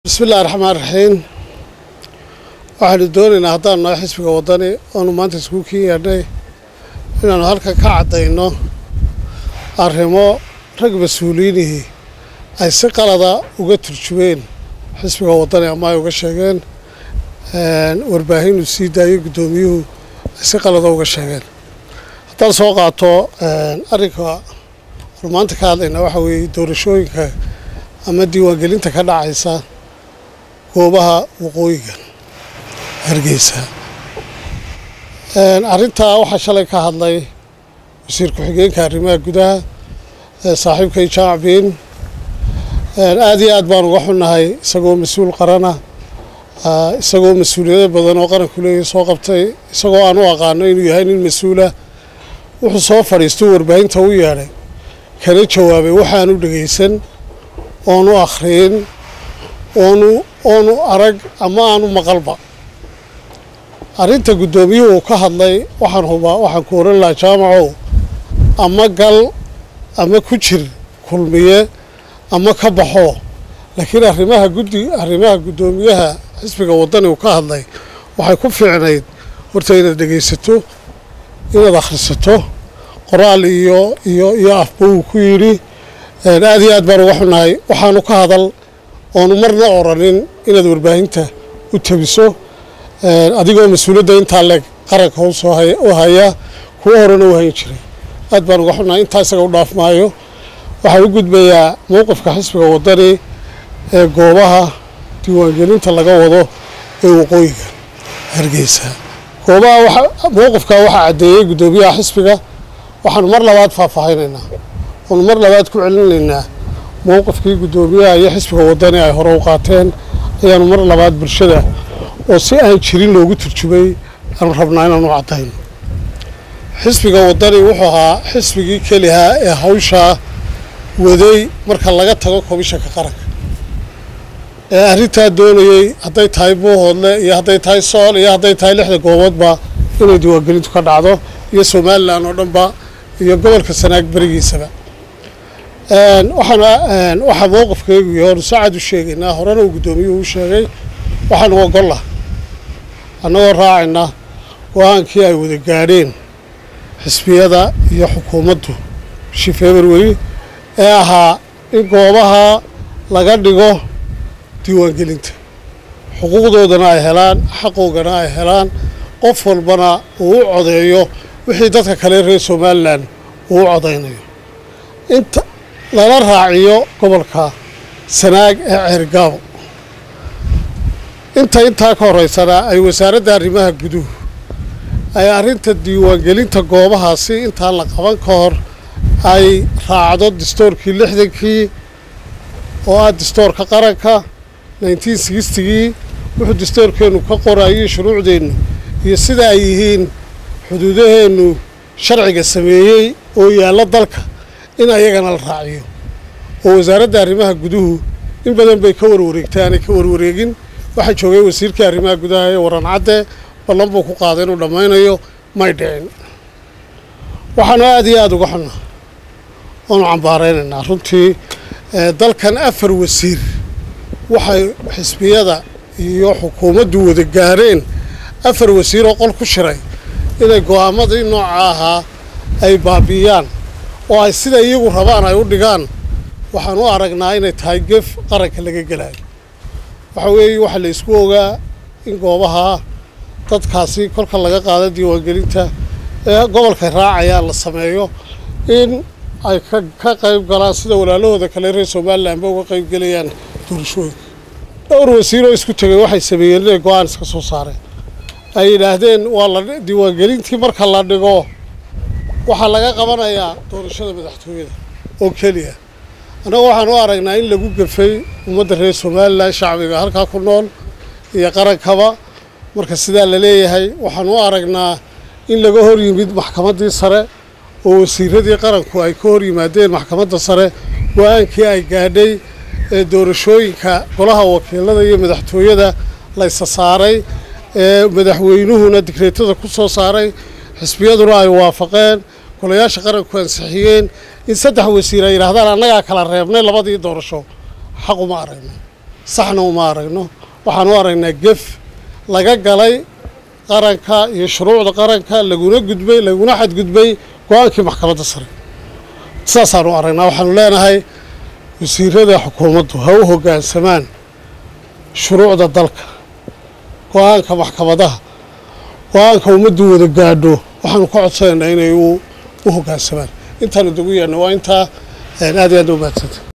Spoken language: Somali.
bismillahi raxmaan raxiim waxaanu doonaynaa haddaanu nahay xisbiga waddani oonu maanta isku kii yeedhnay inaannu halkan ka caddayno arrimo rag mas-uuliyiinihii ay si qalada uga turjumeen xisbiga waddani ama ay uga sheegeen warbaahin uu sii daayey guddoomiyuhu ay si qalada uga sheegeen haddaan soo qaato arrinka oonu maanta ka hadlaynaa waxaa weeye doorashooyinka ama diiwaangelinta ka dhacaysa goobaha waqooyiga hargeysa arrintaa waxaa shalay ka hadlay wasiir ku-xigeenka arrimaha gudaha saaxiibkay jaamac biin aada iyo aad baan uga xunnahay isagoo mas-uul qarana isagoo mas-uuliyado badan oo qaranku leeyahy soo qabtay isagoo aan u aqaano inuu yahay nin mas-uula wuxuu soo fadhiistuu warbaahinta u yeedhay kana jawaabay waxaanu dhegaysan oonu akhriyin oonu oonu arag ama aanu maqalba arrinta guddoomiyuhu uu ka hadlay waxaan hubaa waxaan ku oran lahaa jaamacow ama gal ama ku jir kulmiye ama ka baxo laakiin arrimaha guddi arrimaha guddoomiyaha xisbiga waddani uu ka hadlay waxay ku fiicnayd horta inaad dhegaysato inaad akhrisato qoraal iyo iyo iyo afba uu ku yidhi aada iyo aad baan uga xunnahay waxaanu ka hadal oonu marna oranin inaad warbaahinta u tabiso adigoo mas-uuliyadda intaa leeg qaranka usoo u haya kuwo horena u hayn jiray aad baan uga xunnahay intaa isaga u dhaaf maayo waxaa u gudbayaa mowqifka xisbiga waddani ee goobaha diiwaangelinta laga wado ee waqooyiga hargeysa goobaha mowqifka waxaa caddeeyey guddoomiyaha xisbiga waxaanu mar labaad faahfaahinaynaa oonu mar labaad ku celinaynaa mowqifkii guddoomiyaha iyo xisbiga waddani ay hore u qaateen ayaanu mar labaad bulshada oo si aan jirin loogu turjumay aanu rabnaa inaanu caddayno xisbiga waddani wuxuu ahaa xisbigii kelihaa ee hawshaa waday marka laga tago komishanka qaranka ee arrintaa doonayey hadday tahay buuhoodle iyo hadday tahay sool iyo hadday tahay lixda gooboodba inay diiwaangelintu ka dhacdo iyo somalilan oo dhanba iyo gobolka sanaag berigiisaba waxaan waxaa mowqifkaygu iyo oonu saacad u sheegaynaa horena uu guddoomiyuhu u sheegay waxaanu ogolla annagoo raacayna go-aankii ay wada gaadheen xisbiyada iyo xukuumaddu bishii february ee ahaa in goobaha laga dhigo diiwaangelinta xuquuqdoodana ay helaan xaqoogana ay helaan qof walbana uu u codeeyo wixii dadka kale reer somalilan uu u codaynayo inta lala raaciyo gobolka sanaag ee ceergaabo inta intaa ka horeysana ay wasaaradda arrimaha guduhu ay arrinta diiwaangelinta goobahaasi intaan la qaban ka hor ay raacdo distoorkii lixdankii oo ah distoorka qaranka nineteen sixtigii wuxuu distoorkeennu ka qorayay shuruucdeennu iyo sida ay yihiin xuduudaheennu sharciga sameeyey oo yaallo dalka in ayagana la raaciyo oo wasaaradda arrimaha guduhu in badan bay ka warwareegtay aanay ka warwareegin waxaa joogay wasiirkii arrimaha gudaha ee waran cadde ballan buu ku qaaday inuu dhammaynayo may dhicin waxaanu aada iyo aada uga xunnaa oonu cambaaraynaynaa runtii dalkan afar wasiir waxay xisbiyada iyo xukuumaddu wada gaareen afar wasiir oo qol ku shiray inay go'aamadii nooca ahaa ay baabi'iyaan oo ay sida iyagu rabaan ay u dhigaan waxaan u aragnaa inay tahay gef qaranka laga gelayo waxa weeye waxaa la isku ogaa in goobaha dadkaasi kolka laga qaado diiwaangelinta ee gobolkay raacayaan la sameeyo in ay ka qayb galaan sida walaalahooda kale reer somalilanba uga qayb gelayaan doorashooyinka dhowr wasiiroo isku tegay waxay sameeyeen inay go-aan iska soo saareen ay yidhaahdeen waa la diiwaangelintii marka la dhigo waxaa laga qabanayaa doorashada madaxtooyada oo keliya annagu waxaan u aragnaa in lagu gafay ummadda reer somalilan shacbiga halkaa ku nool iyo qarankaba marka sidaa la leeyahay waxaan u aragnaa in laga hor yimid maxkamaddii sare oo wasiiradii qaranku ay ka hor yimaadeen maxkamadda sare go-aankii ay gaadhay ee doorashooyinka golaha wakiilada iyo madaxtooyada laysa saaray ee madaxweynuhuna digreetada ku soo saaray xisbiyaduna ay waafaqeen golayaasha qaranku ansixiyeen in saddex wasiir ay yidhaahdaan annagaa kala reebnay labadii doorasho xaq uma aragno saxna uma aragno waxaan u aragnaa gef laga galay qaranka iyo shuruucda qaranka laguna gudbay laguna xadgudbay go-aankii maxkamadda sare saasaan u aragnaa waxaanu leenahay wasiirada xukuumaddu ha u hoggaansamaan shuruucda dalka go-aanka maxkamadaha go-aanka ummaddu wada gaadho waxaanu ka codsanaynaa inay u hoggaansamaan intaanu dogu yeedhna waa intaa aad iyo aad u maadsanta